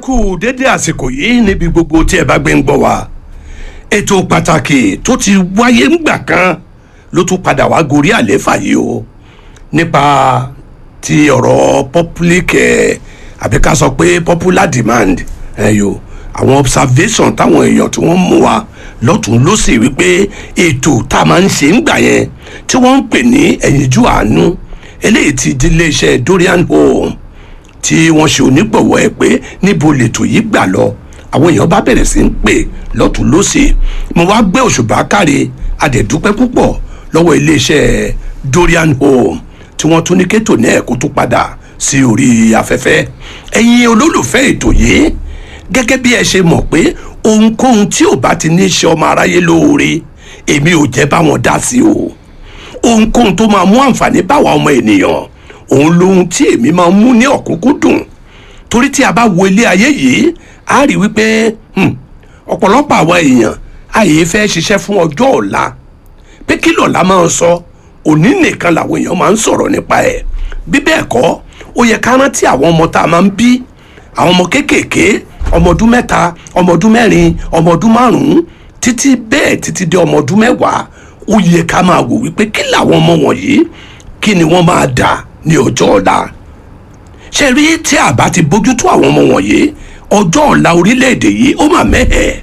kú dédé àsìkò yìí níbi gbogbo tí ẹ bá gbé ń gbọ́ wa ètò pàtàkì tó ti wáyé ńgbà kan ló tún padà wá gorí àléfà yìí o nípa ti ọ̀rọ̀ public eh, àbí ká sọ pé popular demand ẹ̀yọ́ àwọn observation táwọn èèyàn tí wọ́n mú wa lọ́tún lọ́sì wípé ètò tá a máa ń ṣe ńgbà yẹn tí wọ́n ń pè ní ẹ̀yinjú àánú eléyìí ti di iléeṣẹ́ Dorian Home tí wọ́n ṣe onígbọ̀wọ́ ẹ̀ pé níbo lètò yìí gbà lọ àwọn èèyàn bá bẹ̀rẹ̀ sí ń pè lọ́tún lọ́sì mo wá gbé òṣùbà káre adẹ̀dúpẹ́ púpọ̀ lọ́wọ́ iléeṣẹ́ Dorian Home tí wọ́n tún ní kétò náà kó tún padà sí orí afẹ́fẹ́ ẹ̀yin olólùfẹ́ ètò yìí gẹ́gẹ́ bí ẹ ṣe mọ̀ pé ohunkóhun tí ò bá ti ní ṣe ọmọ aráyé lóore èmi ò jẹ́ bá wọn dá sí o ohunkóhun tó máa mú àǹfààní báwa ọmọ ènìyàn òun lohun tí èmi máa mú ní ọ̀kúnkúndùn torí tí a bá wo ilé ayé yìí a rí wípé ọ̀pọ̀lọpọ̀ àwọn èèyàn àyè fẹ́ ṣiṣẹ́ fún ọjọ́ ọ̀la pé kí lọ́la máa ń sọ òní nìkan làwọn èèyàn máa ń sọ̀rọ̀ nípa ẹ̀ bí bẹ́ẹ̀ kọ́ ó yẹ ká rántí àwọn ọmọ tá a máa ń bí àwọn ọmọ kéékèèké ọmọ ọdún mẹ́ta ọmọ ọdún mẹ́rin ọmọ ọdún márùn-ún títí bẹ́ẹ̀ títí dé ọmọ ọdún mẹ́wàá ó yẹ ká máa wò wípé kí làwọn ọmọ wọ̀nyí kí ni wọ́n máa dà ní ọjọ́ ọ̀la ṣe rí tí a bá ti bójútó àwọn ọmọ wọ̀nyí ọjọ́ ọ̀la orílẹ̀-èdè yìí ó mà mẹ́hẹ̀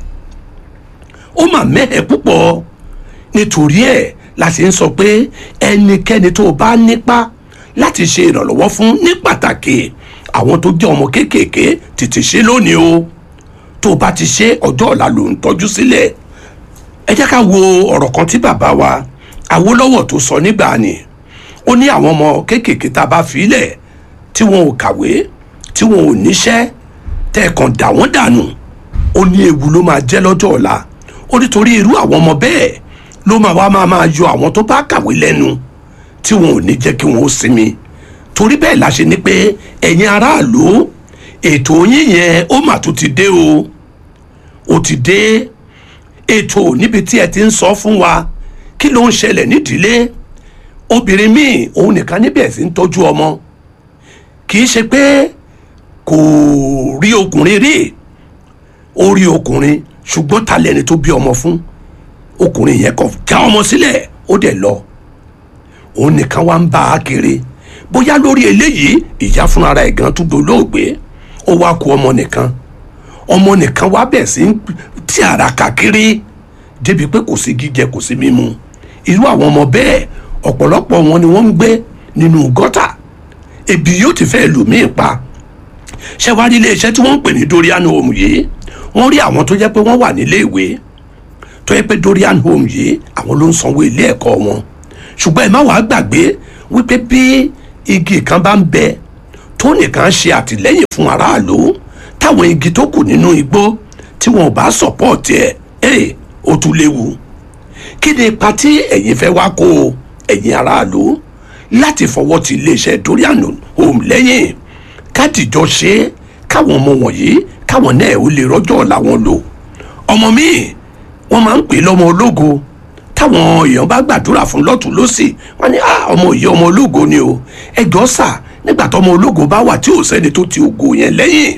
ó mà mẹ́hẹ̀ púpọ̀ nítorí ẹ̀ la sì ń sọ pé ẹnikẹ́ni tó bá nípa láti ṣe ìrànlọ́wọ́ fún ní pàtàkì àwọn tó jẹ́ ọmọ kéékèèké tètè ṣe lónìí o tó bá ti ṣe ọjọ́ ọ̀la ló ń tọ́jú sílẹ̀ ẹ jẹ́ ká wo ọ̀rọ̀ kan tí bàbá wa Awólọ́wọ̀ tó sọ nígbà ni ó ní àwọn ọmọ kéékèèké tá a bá filẹ̀ tí wọn ò kàwé tí wọn ò níṣẹ́ tẹ́ ẹ̀ kàn dà wọ́n dànù ó ní ewu ló máa jẹ́ lọ́jọ́ ọ̀la ó nítorí irú àwọn ọmọ bẹ́ẹ̀ ló máa wá máa máa yọ àwọn tó bá kàwé lẹ́nu tí wọn ò ní jẹ́ kí wọn ó sinmi torí bẹ́ẹ̀ la ṣe ní pé ẹ̀yin aráàlú ètò yín yẹn ó mà tún ti dé o ó ti dé ètò níbi tí ẹ ti ń sọ fún wa kí ló ń ṣẹlẹ̀ nídìílé obìnrin míì òun nìkan níbẹ̀ sí ń tọ́jú ọmọ kì í ṣe pé kò rí ọkùnrin rí ó rí ọkùnrin ṣùgbọ́n ta lẹni tó bí ọmọ fún ọkùnrin yẹn kò já ọmọ sílẹ̀ ó dẹ̀ lọ òun nìkan wá ń bá a kiri bóyá lórí eléyìí ìyá fúnra rẹ̀ gan tún dolóògbé ó wá kú ọmọ nìkan ọmọ nìkan wá bẹ̀ sí tí ara kàkiri débi pé kò sí jíjẹ kò sí mímu irú àwọn ọmọ bẹ́ẹ̀ ọ̀pọ̀lọpọ̀ wọn ni wọ́n ń gbé nínú gọ́tà ebi yóò ti fẹ́ lù míì pa ṣẹ́wárí iléeṣẹ́ tí wọ́n ń pè ní Dorian Home yìí wọ́n rí àwọn tó jẹ́ pé wọ́n wà nílé ìwé tó yẹ pé Dorian Home yìí àwọn ló ń sanwó ilé ẹ̀kọ́ wọn ṣùgbọ́n ẹ má wàá gbàgbé wípé bí igi kan bá ń bẹ tó nìkan ṣe àtìlẹ́yìn fún aráàlú táwọn igi tó kù nínú igbó tí wọn ò bá sọ̀pọ̀tì ẹ̀ ẹ̀ ó tún léwu kí ni ipa tí ẹ̀yin fẹ́ wá kó ẹ̀yin aráàlú láti fọwọ́ ti iléeṣẹ́ Dorian Home lẹ́yìn kádìjọ ṣe é káwọn ọmọ wọ̀nyí káwọn náà ó lè rọ́jọ́ làwọn lò ọmọ míì wọ́n máa ń pè lọ́mọ ológo táwọn èèyàn bá gbàdúrà fún lọ́tún lọ́sì wọ́n ní ọmọ yìí ọmọ ológo ni o ẹjọ́ sà nígbà tó ọmọ ológo bá wà tí ò sẹ́ni tó ti ògo yẹn lẹ́yìn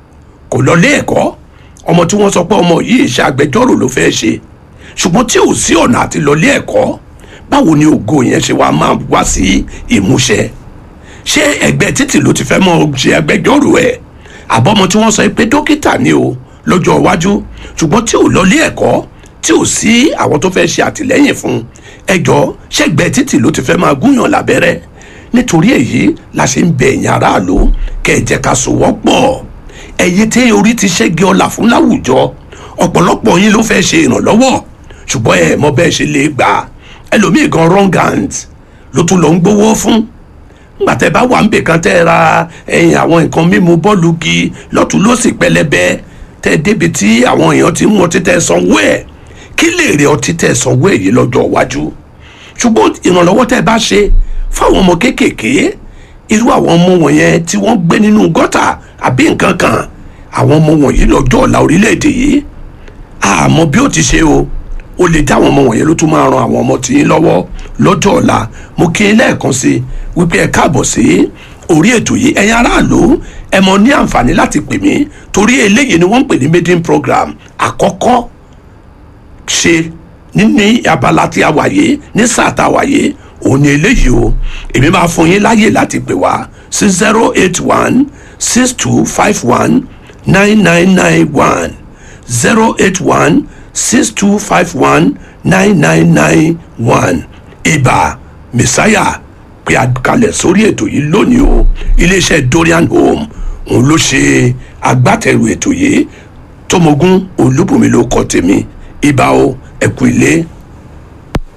kò lọ lé ẹ̀kọ́ ọmọ tí wọ́n sọ pé ọmọ yìí ṣe agbẹjọ́rò ló fẹ́ ṣe ṣùgbọ́n tí ò sí ọ̀nà àti lọ lé ẹ̀kọ́ báwo ni ògo yẹn ṣe wá máa wá sí ìmúṣẹ ṣé ẹgbẹ́ títì ló ti fẹ́ mọ ṣe agbẹjọ́rò ẹ̀ àbọ̀mọ tí wọ́n sọ pé dókítà ni o lọ́jọ́ iwájú ṣùgbọ́n tí ò lọ lé ẹ̀kọ́ tí ò sí àwọn tó fẹ́ ṣe àtìlẹ́yìn fún ẹjọ́ ṣẹ́gbẹ́ títì ló ti fẹ́ máa gúnyàn lábẹ́rẹ́ nítorí èyí la ṣe ń bẹ ẹ̀yin aráàlú kẹ́ ẹ jẹ́ ká sowọ́pọ̀ ẹ̀yin tí orí ti ṣẹ́gi ọlà fún láwùjọ ọ̀pọ̀lọpọ̀ yín ló fẹ́ ṣe ìrànlọ́wọ́ ṣùgbọ́n ẹ mọ bẹ́ẹ̀ ṣe lè gbà ẹlòmíì gan wrong hand ló tún lọ ń gbowó fún nígbà tẹ́ bá wà ń bè kan tẹ́ ra ẹ̀yìn àwọn nǹkan mímu bọ́ọ̀lù gi lọ́tún lọ́sì pẹlẹbẹ tẹ́ débi tí àwọn èèyàn ti ń mú ọtí tẹ́ sanwó ẹ̀ kí lè rí ọtí tẹ́ sanwó ẹ̀ yìí lọ́jọ́ iwájú ṣùgbọ́n ìrànlọ́wọ́ tẹ́ bá ṣe fáwọn ọmọ kéékèèké irú àwọn ọmọ wọ̀nyẹn tí wọ́n gbé nínú gọ́tà àbí nǹkan kan àwọn ọmọ wọ̀nyí lọ́jọ́ ọ̀la orílẹ̀-èdè yìí àmọ́ bí ó ti ṣe o ó lè dá àwọn ọmọ wọ̀nyẹn ló tún máa ran àwọn ọmọ tìyín lọ́wọ́ lọ́jọ́ ọ̀la mo kí n lẹ́ẹ̀kan sí wípé ẹ káàbọ̀ sí orí ètò yìí ẹ̀yin aráàlú ẹ mọ ní àǹfààní láti pè mí torí eléyìí ni wọ́n ń pè ní maiden program àkọ́kọ́ ṣe ní abala tí a wà yìí ní sáà tá a wà yìí òun ni eléyìí o èmi máa fún yín láyè láti pè wá sí zero eight one six two five one nine nine nine one zero eight one six two five one nine nine nine one ibà mẹsáyà pé a kalẹ̀ sórí ètò yìí lónìí o iléeṣẹ́ dorian home òun ló ṣe agbátẹrù ètò yìí tọmọgún olúbùnmi ló kọ tèmi ibà o ẹkú ilé